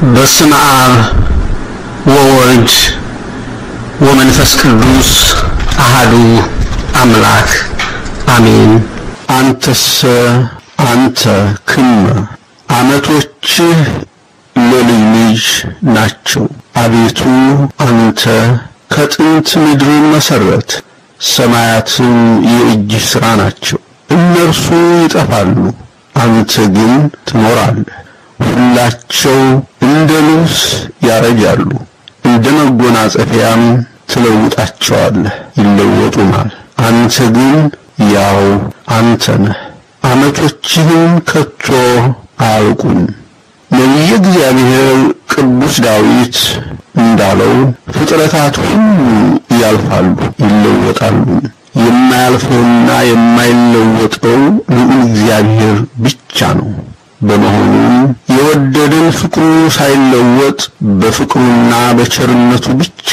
በስመ አብ ወወልድ ወመንፈስ ቅዱስ አሃዱ አምላክ አሜን። አንተሰ አንተ ክመ ዓመቶችህ ለልጅ ልጅ ናቸው። አቤቱ አንተ ከጥንት ምድርን መሰረት ሰማያትም የእጅህ ሥራ ናቸው። እነርሱ ይጠፋሉ፣ አንተ ግን ትኖራለህ። ሁላቸው እንደ ልብስ ያረጃሉ፣ እንደ መጎናጸፊያም ትለውጣቸዋለህ፣ ይለወጡማል። አንተ ግን ያው አንተ ነህ፣ ዓመቶችህም ከቶ አያልቁም። ነቢየ እግዚአብሔር ቅዱስ ዳዊት እንዳለው ፍጥረታት ሁሉ ያልፋሉ ይለወጣሉ፣ የማያልፈውና የማይለወጠው ልዑል እግዚአብሔር ብቻ ነው። በመሆኑም የወደደን ፍቅሩ ሳይለወጥ በፍቅሩና በቸርነቱ ብቻ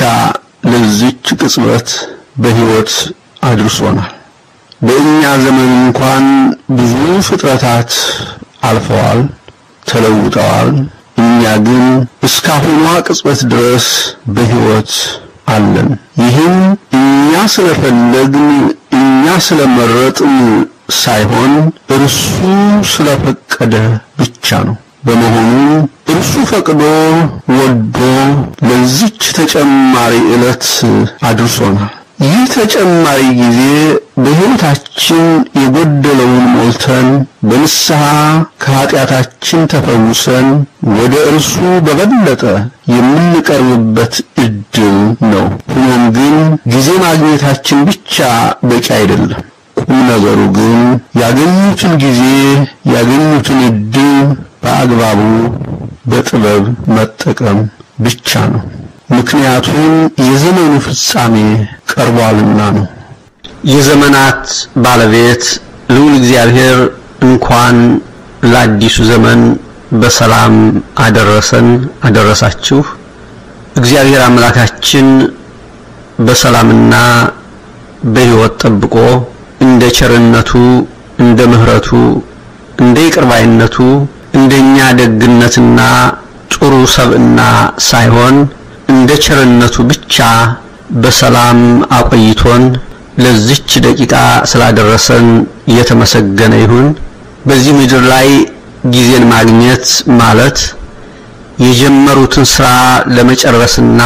ለዚች ቅጽበት በሕይወት አድርሶናል። በእኛ ዘመን እንኳን ብዙ ፍጥረታት አልፈዋል፣ ተለውጠዋል። እኛ ግን እስካሁኗ ቅጽበት ድረስ በሕይወት አለን። ይህም እኛ ስለፈለግን እኛ ስለመረጥን ሳይሆን እርሱ ስለፈቀደ ብቻ ነው። በመሆኑም እርሱ ፈቅዶ ወዶ ለዚች ተጨማሪ ዕለት አድርሶናል። ይህ ተጨማሪ ጊዜ በሕይወታችን የጎደለውን ሞልተን በንስሐ ከኀጢአታችን ተፈውሰን ወደ እርሱ በበለጠ የምንቀርብበት ዕድል ነው። ሆኖም ግን ጊዜ ማግኘታችን ብቻ በቂ አይደለም። ቁም ነገሩ ግን ያገኙትን ጊዜ ያገኙትን ዕድል በአግባቡ በጥበብ መጠቀም ብቻ ነው። ምክንያቱም የዘመኑ ፍጻሜ ቀርቧልና ነው። የዘመናት ባለቤት ልዑል እግዚአብሔር እንኳን ለአዲሱ ዘመን በሰላም አደረሰን አደረሳችሁ። እግዚአብሔር አምላካችን በሰላምና በሕይወት ጠብቆ እንደ ቸርነቱ እንደ ምሕረቱ እንደ ይቅርባይነቱ እንደኛ ደግነትና ጥሩ ሰብዕና ሳይሆን እንደ ቸርነቱ ብቻ በሰላም አቆይቶን ለዚች ደቂቃ ስላደረሰን የተመሰገነ ይሁን። በዚህ ምድር ላይ ጊዜን ማግኘት ማለት የጀመሩትን ስራ ለመጨረስና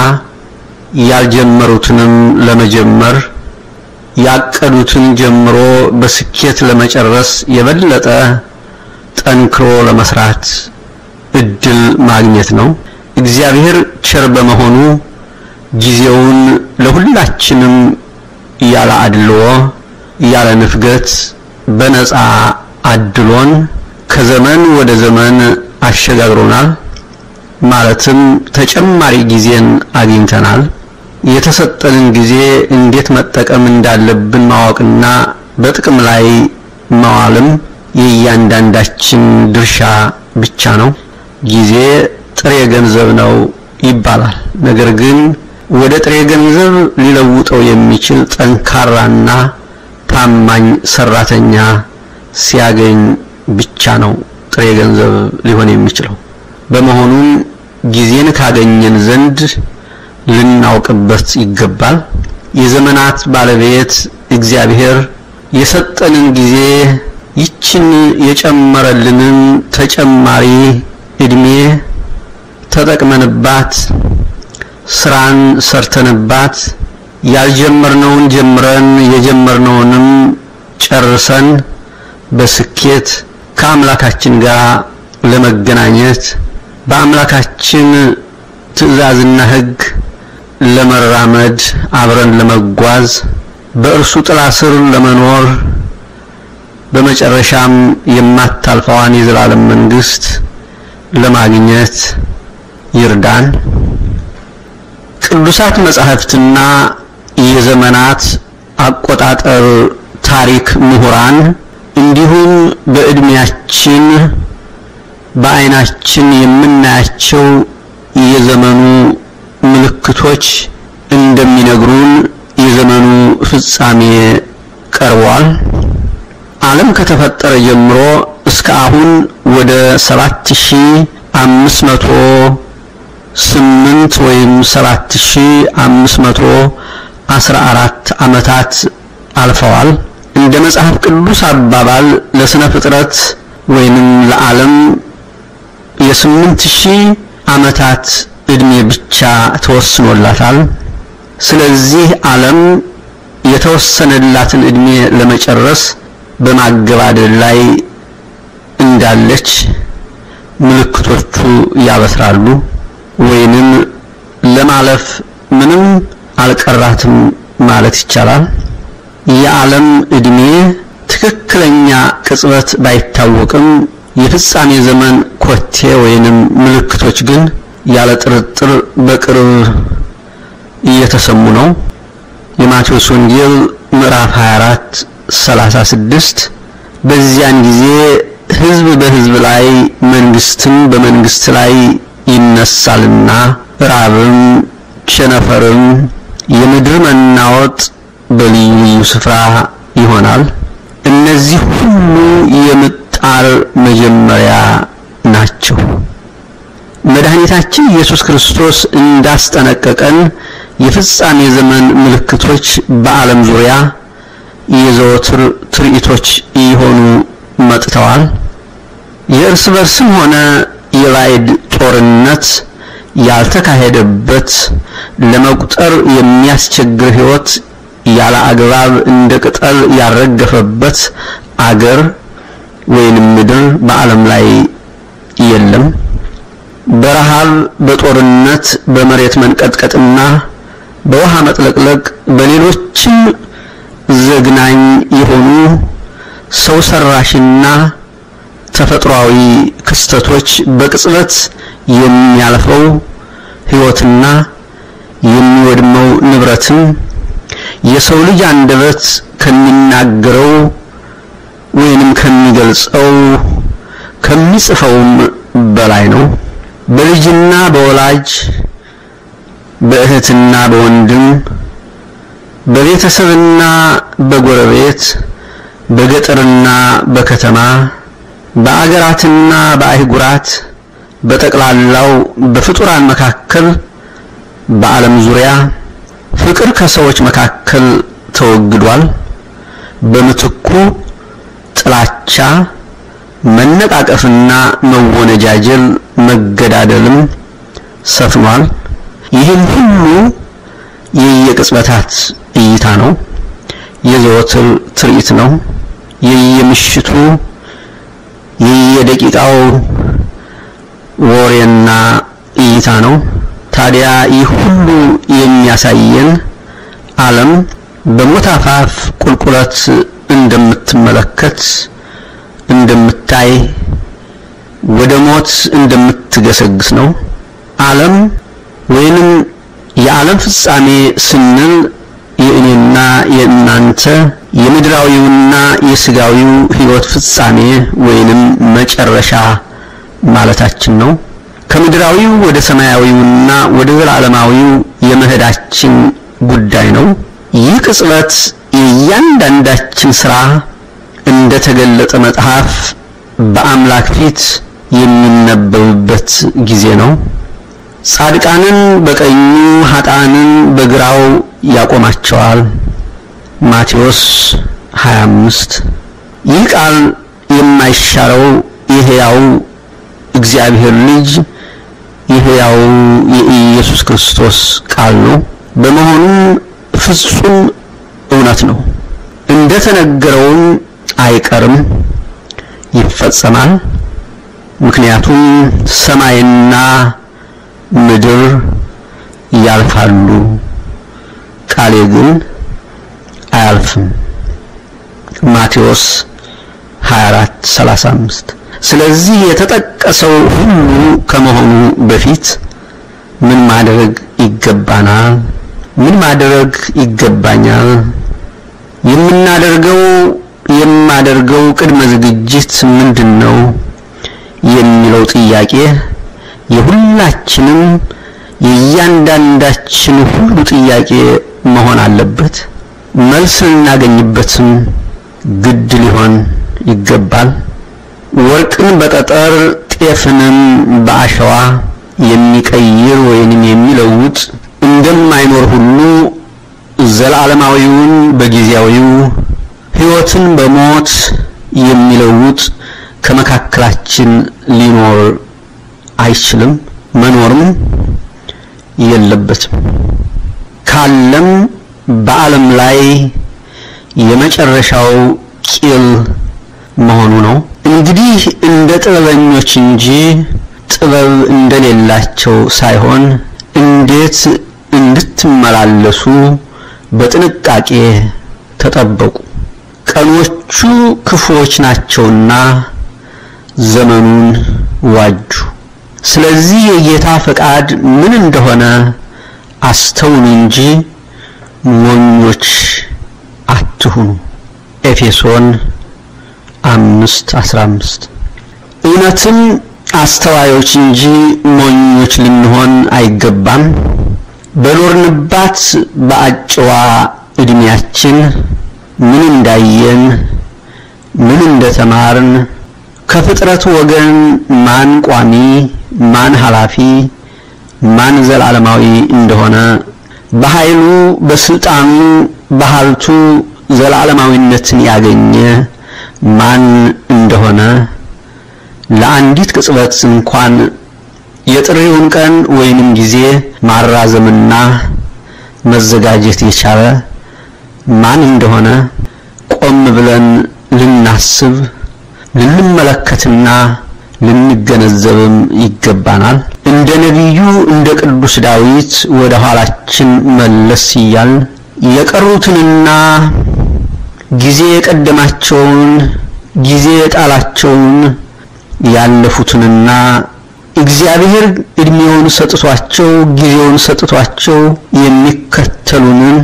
ያልጀመሩትንም ለመጀመር ያቀዱትን ጀምሮ በስኬት ለመጨረስ የበለጠ ጠንክሮ ለመስራት እድል ማግኘት ነው። እግዚአብሔር ቸር በመሆኑ ጊዜውን ለሁላችንም ያለ አድልዎ ያለ ንፍገት በነፃ አድሎን ከዘመን ወደ ዘመን አሸጋግሮናል። ማለትም ተጨማሪ ጊዜን አግኝተናል። የተሰጠንን ጊዜ እንዴት መጠቀም እንዳለብን ማወቅና በጥቅም ላይ መዋልም የእያንዳንዳችን ድርሻ ብቻ ነው። ጊዜ ጥሬ ገንዘብ ነው ይባላል። ነገር ግን ወደ ጥሬ ገንዘብ ሊለውጠው የሚችል ጠንካራና ታማኝ ሰራተኛ ሲያገኝ ብቻ ነው ጥሬ ገንዘብ ሊሆን የሚችለው። በመሆኑም ጊዜን ካገኘን ዘንድ ልናውቅበት ይገባል። የዘመናት ባለቤት እግዚአብሔር የሰጠንን ጊዜ ይችን የጨመረልንን ተጨማሪ እድሜ ተጠቅመንባት ስራን ሰርተንባት ያልጀመርነውን ጀምረን የጀመርነውንም ጨርሰን በስኬት ከአምላካችን ጋር ለመገናኘት በአምላካችን ትእዛዝና ሕግ ለመራመድ አብረን ለመጓዝ በእርሱ ጥላ ስር ለመኖር በመጨረሻም የማታልፈዋን የዘላለም መንግስት ለማግኘት ይርዳን። ቅዱሳት መጻሕፍትና የዘመናት አቆጣጠር ታሪክ ምሁራን እንዲሁም በዕድሜያችን በዓይናችን የምናያቸው የዘመኑ ምልክቶች እንደሚነግሩን የዘመኑ ፍጻሜ ቀርቧል። ዓለም ከተፈጠረ ጀምሮ እስከ አሁን ወደ ሰባት ሺህ አምስት መቶ ስምንት ወይም ሰባት ሺህ አምስት መቶ አስራ አራት ዓመታት አልፈዋል። እንደ መጽሐፍ ቅዱስ አባባል ለስነ ፍጥረት ወይንም ለዓለም የስምንት ሺህ ዓመታት ዕድሜ ብቻ ተወስኖላታል። ስለዚህ ዓለም የተወሰነላትን ዕድሜ ለመጨረስ በማገባደድ ላይ እንዳለች ምልክቶቹ ያበስራሉ። ወይንም ለማለፍ ምንም አልቀራትም ማለት ይቻላል። የዓለም ዕድሜ ትክክለኛ ቅጽበት ባይታወቅም የፍጻሜ ዘመን ኮቴ ወይንም ምልክቶች ግን ያለ ጥርጥር በቅርብ እየተሰሙ ነው። የማቴዎስ ወንጌል ምዕራፍ 24 36 በዚያን ጊዜ ሕዝብ በሕዝብ ላይ መንግስትም በመንግስት ላይ ይነሳልና ራብም፣ ቸነፈርም፣ የምድር መናወጥ በልዩ ልዩ ስፍራ ይሆናል። እነዚህ ሁሉ የምጣር መጀመሪያ ናቸው። መድኃኒታችን ኢየሱስ ክርስቶስ እንዳስጠነቀቀን የፍጻሜ ዘመን ምልክቶች በዓለም ዙሪያ የዘወትር ትርኢቶች እየሆኑ መጥተዋል። የእርስ በርስም ሆነ የባዕድ ጦርነት ያልተካሄደበት ለመቁጠር የሚያስቸግር ሕይወት ያለ አግባብ እንደ ቅጠል ያልረገፈበት አገር ወይንም ምድር በዓለም ላይ የለም። በረሃብ፣ በጦርነት፣ በመሬት መንቀጥቀጥና በውሃ መጥለቅለቅ በሌሎችም ዘግናኝ የሆኑ ሰው ሰራሽና ተፈጥሯዊ ክስተቶች በቅጽበት የሚያልፈው ሕይወትና የሚወድመው ንብረትም የሰው ልጅ አንደበት ከሚናገረው ወይንም ከሚገልጸው ከሚጽፈውም በላይ ነው። በልጅና በወላጅ በእህትና በወንድም በቤተሰብና በጎረቤት በገጠርና በከተማ በአገራትና በአህጉራት በጠቅላላው በፍጡራን መካከል በዓለም ዙሪያ ፍቅር ከሰዎች መካከል ተወግዷል። በምትኩ ጥላቻ፣ መነቃቀፍና መወነጃጀል፣ መገዳደልም ሰፍኗል። ይህም ሁሉ የየቅጽበታት እይታ ነው። የዘወትር ትርኢት ነው። የየምሽቱ የየደቂቃው ወሬና እይታ ነው። ታዲያ ይህ ሁሉ የሚያሳየን ዓለም በሞት አፋፍ ቁልቁለት እንደምትመለከት እንደምታይ ወደ ሞት እንደምትገሰግስ ነው። ዓለም ወይንም የዓለም ፍጻሜ ስንል የእኔና የእናንተ የምድራዊውና የስጋዊው ሕይወት ፍጻሜ ወይንም መጨረሻ ማለታችን ነው። ከምድራዊው ወደ ሰማያዊውና ወደ ዘላለማዊው የመሄዳችን ጉዳይ ነው። ይህ ቅጽበት የእያንዳንዳችን ስራ እንደተገለጠ መጽሐፍ በአምላክ ፊት የሚነበብበት ጊዜ ነው። ጻድቃንን በቀኙ ኃጥአንን በግራው ያቆማቸዋል። ማቴዎስ 25 ይህ ቃል የማይሻረው የሕያው እግዚአብሔር ልጅ የሕያው የኢየሱስ ክርስቶስ ቃል ነው። በመሆኑም ፍጹም እውነት ነው። እንደተነገረውም አይቀርም፣ ይፈጸማል። ምክንያቱም ሰማይና ምድር ያልፋሉ፣ ቃሌ ግን አያልፍም። ማቴዎስ 24 35 ስለዚህ የተጠቀሰው ሁሉ ከመሆኑ በፊት ምን ማድረግ ይገባናል? ምን ማድረግ ይገባኛል? የምናደርገው የማደርገው ቅድመ ዝግጅት ምንድን ነው የሚለው ጥያቄ የሁላችንም የእያንዳንዳችን ሁሉ ጥያቄ መሆን አለበት። መልስ ልናገኝበትም ግድ ሊሆን ይገባል። ወርቅን በጠጠር ጤፍንም በአሸዋ የሚቀይር ወይንም የሚለውጥ እንደማይኖር ሁሉ ዘላለማዊውን በጊዜያዊው ሕይወትን በሞት የሚለውጥ ከመካከላችን ሊኖር አይችልም፣ መኖርም የለበትም። ካለም በዓለም ላይ የመጨረሻው ቂል መሆኑ ነው። እንግዲህ እንደ ጥበበኞች እንጂ ጥበብ እንደሌላቸው ሳይሆን እንዴት እንድትመላለሱ በጥንቃቄ ተጠበቁ። ቀኖቹ ክፉዎች ናቸውና ዘመኑን ዋጁ። ስለዚህ የጌታ ፈቃድ ምን እንደሆነ አስተውሉ እንጂ ሞኞች አትሁኑ። ኤፌሶን አምስት አስራ አምስት እውነትም አስተዋዮች እንጂ ሞኞች ልንሆን አይገባም። በኖርንባት በአጭዋ ዕድሜያችን ምን እንዳየን ምን እንደተማርን ከፍጥረቱ ወገን ማን ቋሚ ማን ኃላፊ ማን ዘላለማዊ እንደሆነ በኃይሉ በስልጣኑ በሀብቱ ዘላለማዊነትን ያገኘ ማን እንደሆነ ለአንዲት ቅጽበት እንኳን የጥሪውን ቀን ወይንም ጊዜ ማራዘምና መዘጋጀት የቻለ ማን እንደሆነ ቆም ብለን ልናስብ ልንመለከትና ልንገነዘብም ይገባናል። እንደ ነቢዩ እንደ ቅዱስ ዳዊት ወደ ኋላችን መለስ እያልን የቀሩትንና ጊዜ የቀደማቸውን ጊዜ የጣላቸውን ያለፉትንና እግዚአብሔር እድሜውን ሰጥቷቸው ጊዜውን ሰጥቷቸው የሚከተሉንን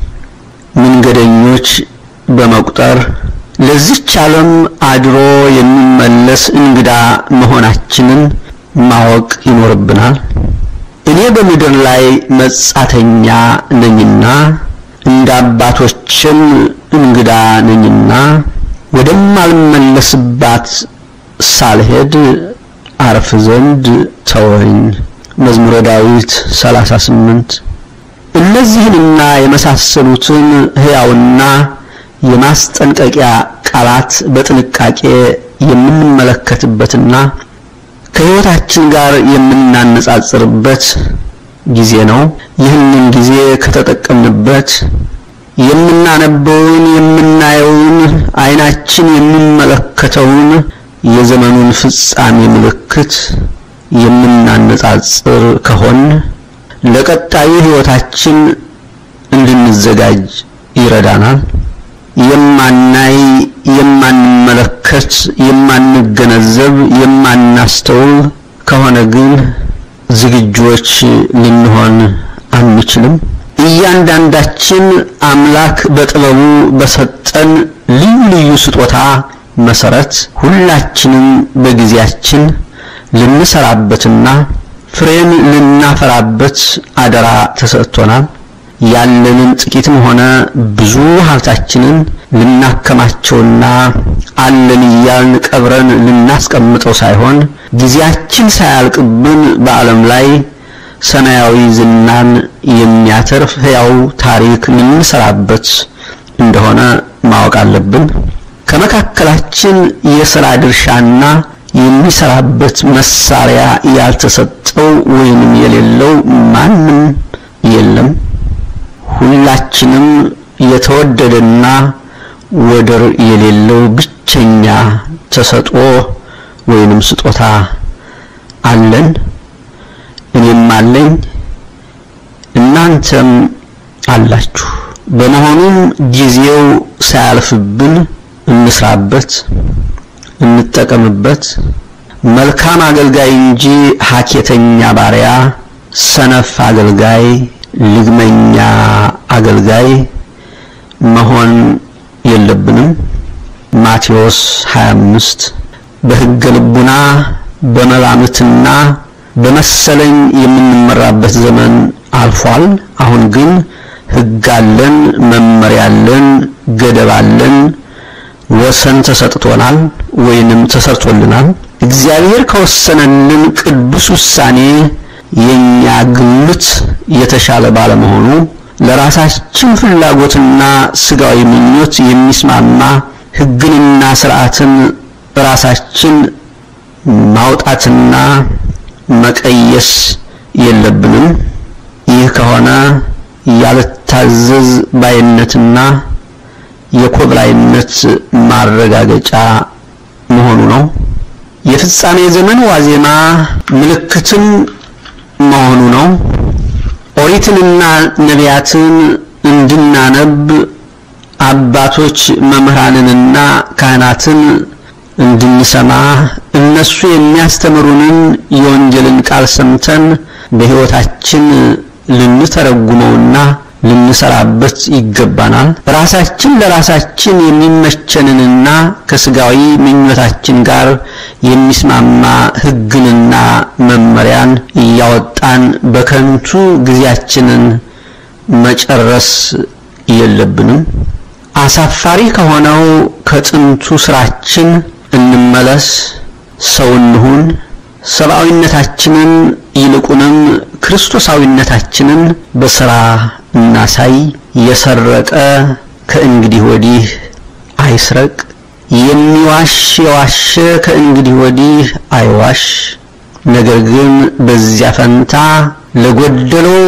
መንገደኞች በመቁጠር ለዚች ዓለም አድሮ የሚመለስ እንግዳ መሆናችንን ማወቅ ይኖርብናል። እኔ በምድር ላይ መጻተኛ ነኝና እንደ አባቶችም እንግዳ ነኝና ወደማልመለስባት ሳልሄድ አርፍ ዘንድ ተወኝ። መዝሙረ ዳዊት 38 እነዚህንና የመሳሰሉትን ሕያውና የማስጠንቀቂያ ቃላት በጥንቃቄ የምንመለከትበትና ከሕይወታችን ጋር የምናነጻጽርበት ጊዜ ነው። ይህንን ጊዜ ከተጠቀምንበት የምናነበውን፣ የምናየውን፣ ዓይናችን የሚመለከተውን የዘመኑን ፍጻሜ ምልክት የምናነጻጽር ከሆን ለቀጣዩ ሕይወታችን እንድንዘጋጅ ይረዳናል። የማናይ፣ የማንመለከት፣ የማንገነዘብ፣ የማናስተውል ከሆነ ግን ዝግጆች ልንሆን አንችልም። እያንዳንዳችን አምላክ በጥበቡ በሰጠን ልዩ ልዩ ስጦታ መሰረት ሁላችንም በጊዜያችን ልንሰራበትና ፍሬን ልናፈራበት አደራ ተሰጥቶናል። ያለንን ጥቂትም ሆነ ብዙ ሀብታችንን ልናከማቸውና አለን እያልን ቀብረን ልናስቀምጠው ሳይሆን ጊዜያችን ሳያልቅብን በዓለም ላይ ሰማያዊ ዝናን የሚያተርፍ ሕያው ታሪክ ልንሰራበት እንደሆነ ማወቅ አለብን። ከመካከላችን የሥራ ድርሻና የሚሰራበት መሳሪያ ያልተሰጠው ወይንም የሌለው ማንም የለም። ሁላችንም የተወደደና ወደር የሌለው ብቸኛ ተሰጥኦ ወይንም ስጦታ አለን። እኔም አለኝ፣ እናንተም አላችሁ። በመሆኑም ጊዜው ሳያልፍብን እንስራበት፣ እንጠቀምበት። መልካም አገልጋይ እንጂ ሀኬተኛ ባሪያ፣ ሰነፍ አገልጋይ፣ ልግመኛ አገልጋይ መሆን የለብንም። ማቴዎስ 25 በሕገ ልቡና በመላምትና በመሰለኝ የምንመራበት ዘመን አልፏል። አሁን ግን ሕግ አለን፣ መመሪያ አለን፣ ገደብ አለን፣ ወሰን ተሰጥቶናል ወይንም ተሰርቶልናል። እግዚአብሔር ከወሰነልን ቅዱስ ውሳኔ የኛ ግምት የተሻለ ባለመሆኑ ለራሳችን ፍላጎትና ስጋዊ ምኞት የሚስማማ ሕግንና ስርዓትን ራሳችን ማውጣትና መቀየስ የለብንም። ይህ ከሆነ ያልታዘዝ ባይነትና የኮብላይነት ማረጋገጫ መሆኑ ነው። የፍጻሜ ዘመን ዋዜማ ምልክትም መሆኑ ነው። ኦሪትንና ነቢያትን እንድናነብ አባቶች መምህራንንና ካህናትን እንድንሰማ እነሱ የሚያስተምሩንን የወንጌልን ቃል ሰምተን በሕይወታችን ልንተረጉመውና ልንሰራበት ይገባናል። ራሳችን ለራሳችን የሚመቸንንና ከስጋዊ ምኞታችን ጋር የሚስማማ ሕግንና መመሪያን እያወጣን በከንቱ ጊዜያችንን መጨረስ የለብንም። አሳፋሪ ከሆነው ከጥንቱ ስራችን እንመለስ፣ ሰው እንሁን፣ ሰብአዊነታችንን ይልቁንም ክርስቶሳዊነታችንን በስራ እናሳይ። የሰረቀ ከእንግዲህ ወዲህ አይስረቅ፣ የሚዋሽ የዋሸ ከእንግዲህ ወዲህ አይዋሽ። ነገር ግን በዚያ ፈንታ ለጎደለው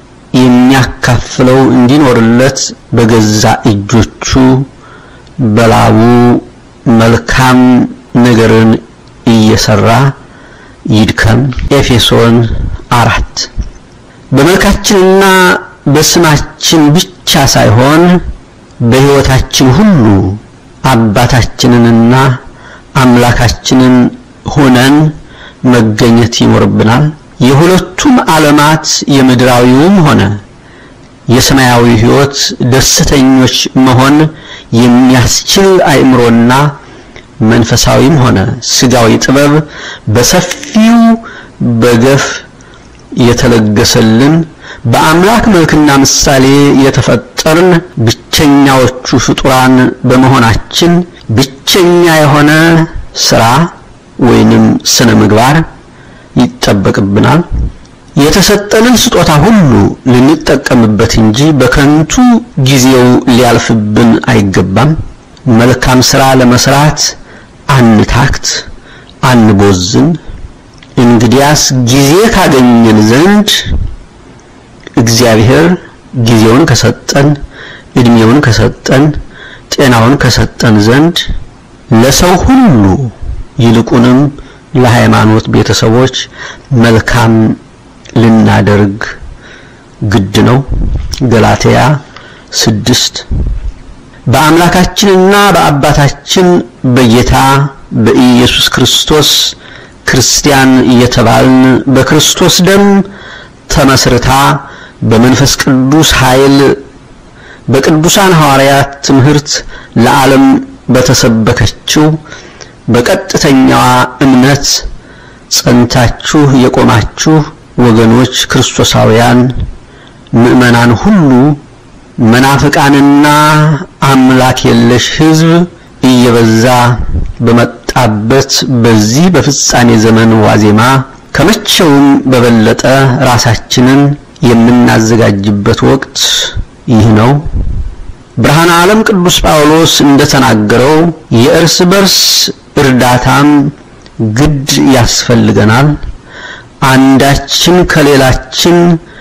የሚያካፍለው እንዲኖርለት በገዛ እጆቹ በላቡ መልካም ነገርን እየሰራ ይድከም። ኤፌሶን አራት በመልካችንና በስማችን ብቻ ሳይሆን በሕይወታችን ሁሉ አባታችንንና አምላካችንን ሆነን መገኘት ይኖርብናል። የሁለቱም ዓለማት የምድራዊውም ሆነ የሰማያዊ ሕይወት ደስተኞች መሆን የሚያስችል አእምሮና መንፈሳዊም ሆነ ስጋዊ ጥበብ በሰፊው በገፍ የተለገሰልን በአምላክ መልክና ምሳሌ የተፈጠርን ብቸኛዎቹ ፍጡራን በመሆናችን ብቸኛ የሆነ ስራ ወይንም ስነ ምግባር ይጠበቅብናል። የተሰጠንን ስጦታ ሁሉ ልንጠቀምበት እንጂ በከንቱ ጊዜው ሊያልፍብን አይገባም። መልካም ስራ ለመስራት አንታክት፣ አንቦዝን። እንግዲያስ ጊዜ ካገኘን ዘንድ እግዚአብሔር ጊዜውን ከሰጠን እድሜውን ከሰጠን ጤናውን ከሰጠን ዘንድ ለሰው ሁሉ ይልቁንም ለሃይማኖት ቤተሰቦች መልካም ልናደርግ ግድ ነው። ገላትያ ስድስት በአምላካችንና በአባታችን በጌታ በኢየሱስ ክርስቶስ ክርስቲያን እየተባልን በክርስቶስ ደም ተመስርታ በመንፈስ ቅዱስ ኃይል በቅዱሳን ሐዋርያት ትምህርት ለዓለም በተሰበከችው በቀጥተኛዋ እምነት ጸንታችሁ የቆማችሁ ወገኖች ክርስቶሳውያን ምዕመናን ሁሉ መናፍቃንና አምላክ የለሽ ሕዝብ እየበዛ በመጣበት በዚህ በፍጻሜ ዘመን ዋዜማ ከመቼውም በበለጠ ራሳችንን የምናዘጋጅበት ወቅት ይህ ነው። ብርሃነ ዓለም ቅዱስ ጳውሎስ እንደተናገረው የእርስ በርስ እርዳታም ግድ ያስፈልገናል። አንዳችን ከሌላችን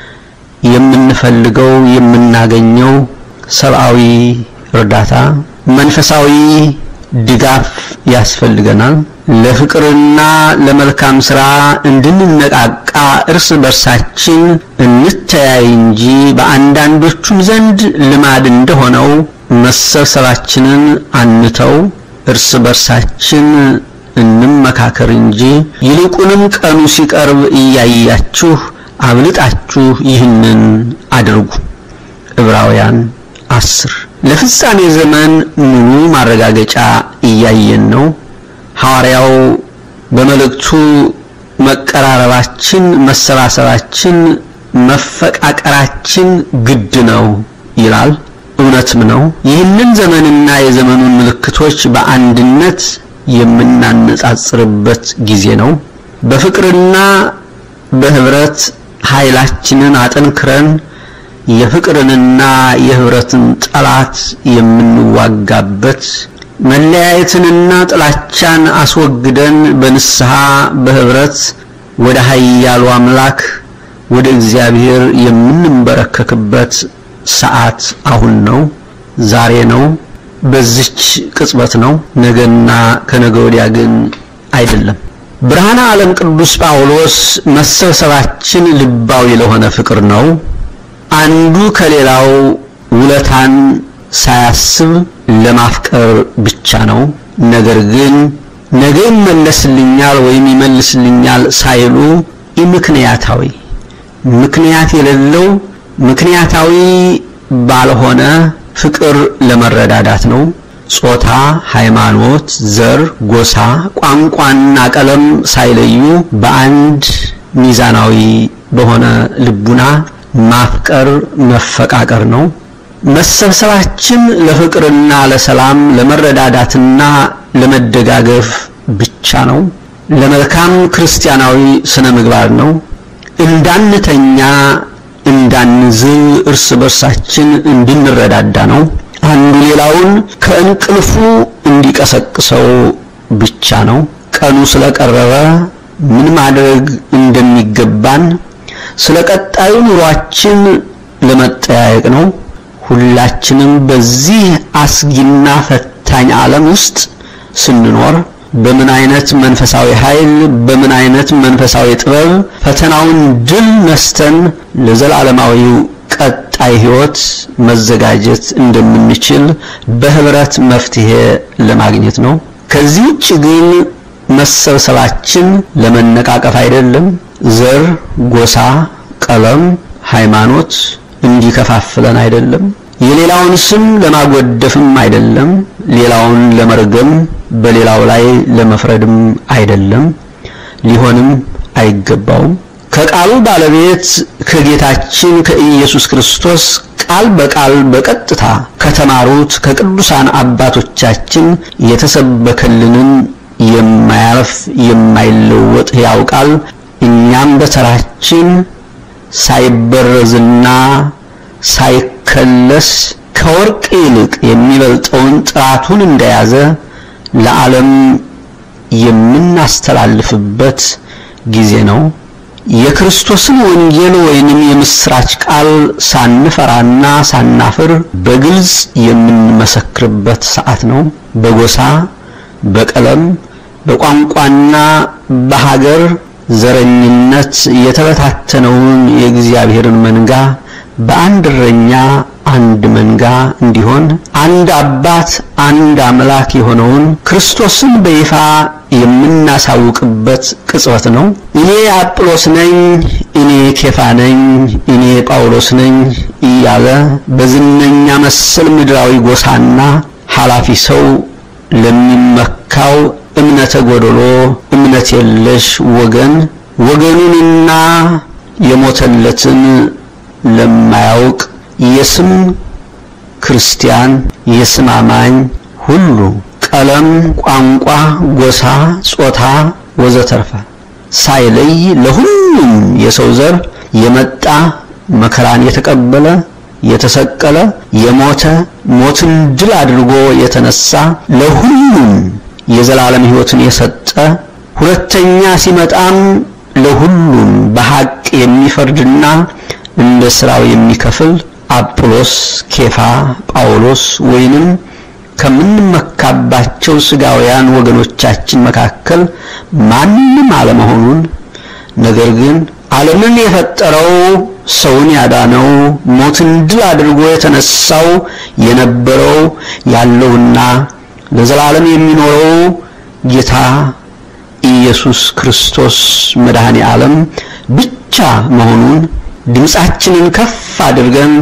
የምንፈልገው የምናገኘው ሰብአዊ እርዳታ፣ መንፈሳዊ ድጋፍ ያስፈልገናል። ለፍቅርና ለመልካም ስራ እንድንነቃቃ እርስ በርሳችን እንተያይ እንጂ በአንዳንዶቹም ዘንድ ልማድ እንደሆነው መሰብሰባችንን አንተው። እርስ በርሳችን እንመካከር እንጂ ይልቁንም ቀኑ ሲቀርብ እያያችሁ አብልጣችሁ ይህንን አድርጉ። ዕብራውያን አስር ለፍጻሜ ዘመን ሙሉ ማረጋገጫ እያየን ነው። ሐዋርያው በመልእክቱ መቀራረባችን፣ መሰባሰባችን፣ መፈቃቀራችን ግድ ነው ይላል። እውነትም ነው። ይህንን ዘመንና የዘመኑን ምልክቶች በአንድነት የምናነጻጽርበት ጊዜ ነው። በፍቅርና በህብረት ኃይላችንን አጠንክረን የፍቅርንና የህብረትን ጠላት የምንዋጋበት መለያየትንና ጥላቻን አስወግደን በንስሐ በህብረት ወደ ኃያሉ አምላክ ወደ እግዚአብሔር የምንበረከክበት ሰዓት አሁን ነው፣ ዛሬ ነው፣ በዚች ቅጽበት ነው። ነገና ከነገ ወዲያ ግን አይደለም። ብርሃነ ዓለም ቅዱስ ጳውሎስ መሰብሰባችን ልባዊ ለሆነ ፍቅር ነው። አንዱ ከሌላው ውለታን ሳያስብ ለማፍቀር ብቻ ነው። ነገር ግን ነገ ይመለስልኛል ወይም ይመልስልኛል ሳይሉ ኢምክንያታዊ ምክንያት የሌለው ምክንያታዊ ባልሆነ ፍቅር ለመረዳዳት ነው። ጾታ፣ ሃይማኖት፣ ዘር፣ ጎሳ፣ ቋንቋና ቀለም ሳይለዩ በአንድ ሚዛናዊ በሆነ ልቡና ማፍቀር መፈቃቀር ነው። መሰብሰባችን ለፍቅርና ለሰላም ለመረዳዳትና ለመደጋገፍ ብቻ ነው። ለመልካም ክርስቲያናዊ ስነ ምግባር ነው። እንዳንተኛ እንዳንዝል እርስ በርሳችን እንድንረዳዳ ነው። አንዱ ሌላውን ከእንቅልፉ እንዲቀሰቅሰው ብቻ ነው። ቀኑ ስለቀረበ ምን ማድረግ እንደሚገባን ስለ ቀጣዩ ኑሯችን ለመጠያየቅ ነው። ሁላችንም በዚህ አስጊና ፈታኝ ዓለም ውስጥ ስንኖር በምን አይነት መንፈሳዊ ኃይል በምን አይነት መንፈሳዊ ጥበብ ፈተናውን ድል ነስተን ለዘላለማዊው ቀጣይ ሕይወት መዘጋጀት እንደምንችል በህብረት መፍትሄ ለማግኘት ነው። ከዚህ ውጭ ግን መሰብሰባችን ለመነቃቀፍ አይደለም። ዘር፣ ጎሳ፣ ቀለም፣ ሃይማኖት እንዲከፋፍለን አይደለም። የሌላውን ስም ለማጎደፍም አይደለም። ሌላውን ለመርገም በሌላው ላይ ለመፍረድም አይደለም። ሊሆንም አይገባውም። ከቃሉ ባለቤት ከጌታችን ከኢየሱስ ክርስቶስ ቃል በቃል በቀጥታ ከተማሩት ከቅዱሳን አባቶቻችን የተሰበከልንን የማያልፍ የማይለወጥ ሕያው ቃል እኛም በተራችን ሳይበረዝና ሳይከለስ ከወርቅ ይልቅ የሚበልጠውን ጥራቱን እንደያዘ ለዓለም የምናስተላልፍበት ጊዜ ነው። የክርስቶስን ወንጌል ወይንም የምስራች ቃል ሳንፈራና ሳናፍር በግልጽ የምንመሰክርበት ሰዓት ነው። በጎሳ፣ በቀለም፣ በቋንቋና በሀገር ዘረኝነት የተበታተነውን የእግዚአብሔርን መንጋ በአንድ እረኛ አንድ መንጋ እንዲሆን አንድ አባት አንድ አምላክ የሆነውን ክርስቶስን በይፋ የምናሳውቅበት ቅጽበት ነው። እኔ አጵሎስ ነኝ፣ እኔ ኬፋ ነኝ፣ እኔ ጳውሎስ ነኝ እያለ በዝነኛ መሰል ምድራዊ ጎሳና ኃላፊ ሰው ለሚመካው እምነተ ጎደሎ እምነት የለሽ ወገን ወገኑንና የሞተለትን ለማያውቅ የስም ክርስቲያን የስም አማኝ ሁሉ ቀለም፣ ቋንቋ፣ ጎሳ፣ ጾታ ወዘተርፈ ሳይለይ ለሁሉም የሰው ዘር የመጣ መከራን የተቀበለ የተሰቀለ የሞተ ሞትን ድል አድርጎ የተነሳ ለሁሉም የዘላለም ሕይወትን የሰጠ ሁለተኛ ሲመጣም ለሁሉም በሐቅ የሚፈርድና እንደ ስራው የሚከፍል አጵሎስ፣ ኬፋ፣ ጳውሎስ ወይንም ከምንመካባቸው ስጋውያን ወገኖቻችን መካከል ማንም አለመሆኑን ነገር ግን ዓለምን የፈጠረው ሰውን ያዳነው ሞትን ድል አድርጎ የተነሳው የነበረው ያለውና ለዘላለም የሚኖረው ጌታ ኢየሱስ ክርስቶስ መድኃኔ ዓለም ብቻ መሆኑን ድምፃችንን ከፍ አድርገን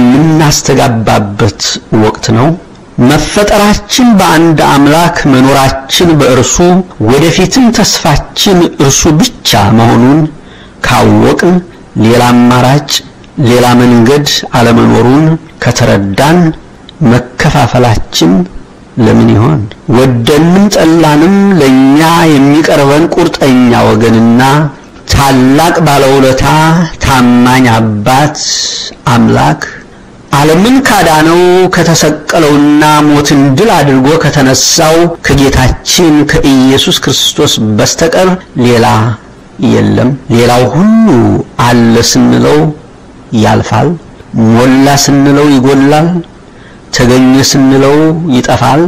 የምናስተጋባበት ወቅት ነው። መፈጠራችን በአንድ አምላክ መኖራችን በእርሱ ወደፊትም ተስፋችን እርሱ ብቻ መሆኑን ካወቅን ሌላ አማራጭ ሌላ መንገድ አለመኖሩን ከተረዳን መከፋፈላችን ለምን ይሆን? ወደንም ጠላንም ለኛ የሚቀርበን ቁርጠኛ ወገንና ታላቅ ባለውለታ ታማኝ አባት አምላክ ዓለምን ካዳነው ከተሰቀለውና ሞትን ድል አድርጎ ከተነሳው ከጌታችን ከኢየሱስ ክርስቶስ በስተቀር ሌላ የለም። ሌላው ሁሉ አለ ስንለው ያልፋል፣ ሞላ ስንለው ይጎላል፣ ተገኘ ስንለው ይጠፋል፣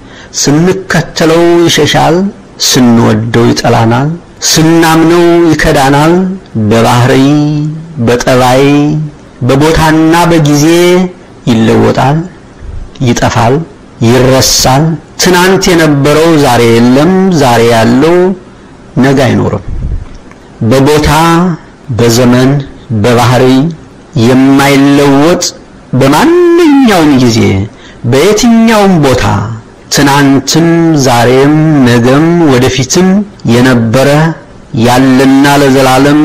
ስንከተለው ይሸሻል፣ ስንወደው ይጠላናል፣ ስናምነው ይከዳናል። በባህሪ በጠባይ በቦታና በጊዜ ይለወጣል፣ ይጠፋል፣ ይረሳል። ትናንት የነበረው ዛሬ የለም፣ ዛሬ ያለው ነገ አይኖርም። በቦታ በዘመን በባህሪ የማይለወጥ በማንኛውም ጊዜ በየትኛውም ቦታ ትናንትም ዛሬም ነገም ወደፊትም የነበረ ያለና ለዘላለም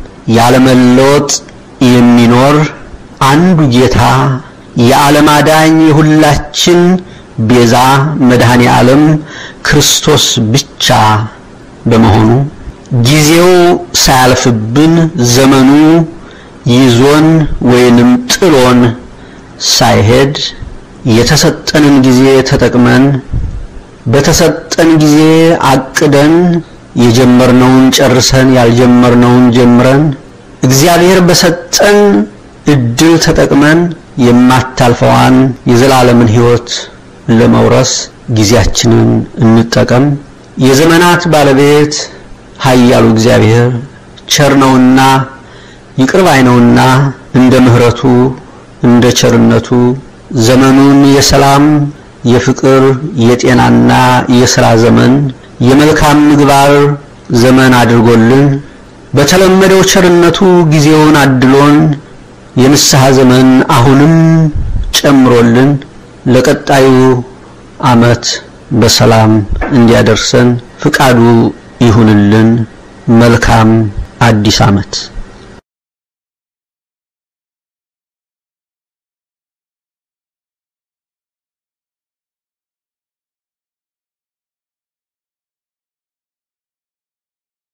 ያለመለወጥ የሚኖር አንዱ ጌታ የዓለም አዳኝ የሁላችን ቤዛ መድኃኔ ዓለም ክርስቶስ ብቻ በመሆኑ ጊዜው ሳያልፍብን ዘመኑ ይዞን ወይንም ጥሎን ሳይሄድ የተሰጠንን ጊዜ ተጠቅመን በተሰጠን ጊዜ አቅደን የጀመርነውን ጨርሰን ያልጀመርነውን ጀምረን እግዚአብሔር በሰጠን እድል ተጠቅመን የማታልፈዋን የዘላለምን ሕይወት ለመውረስ ጊዜያችንን እንጠቀም። የዘመናት ባለቤት ኃያሉ እግዚአብሔር ቸር ነውና ይቅር ባይ ነውና እንደ ምሕረቱ እንደ ቸርነቱ ዘመኑን የሰላም የፍቅር የጤናና የሥራ ዘመን የመልካም ምግባር ዘመን አድርጎልን በተለመደው ቸርነቱ ጊዜውን አድሎን የንስሐ ዘመን አሁንም ጨምሮልን ለቀጣዩ ዓመት በሰላም እንዲያደርሰን ፍቃዱ ይሁንልን። መልካም አዲስ ዓመት